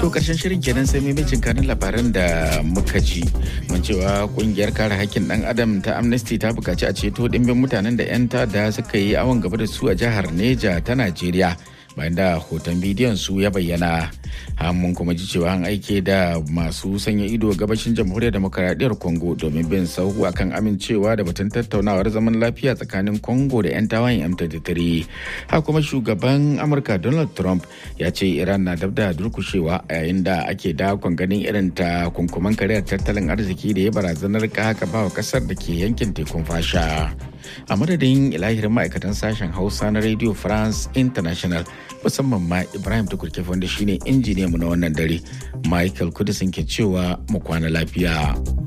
To karshen shirin kenan sai maimacin kanin labaran da muka ji. Mun cewa kungiyar kare hakkin dan adam ta Amnesty ta bukaci a ceto dimbin mutanen da 'yan tada suka yi awon gaba da su a jihar Neja ta Najeriya. bayan da hoton bidiyon su ya bayyana mun kuma ji cewa an aike da masu sanya ido gabashin jamhuriyar demokaradiyyar congo domin bin sauhu akan amincewa da batun tattaunawar zaman lafiya tsakanin congo da 'yan tawayen m23 haka kuma shugaban amurka donald trump ya ce iran na dab da durkushewa a yayin da ake dakon ganin irin ta kunkuman kariyar tattalin arziki da ya barazanar haka ba wa kasar da ke yankin tekun fasha a madadin ilahirin ma'aikatan sashen hausa na radio france international musamman ma ibrahim tukurkefe wanda shine injiniyanmu na wannan dare michael kudisin ke cewa mu kwana lafiya.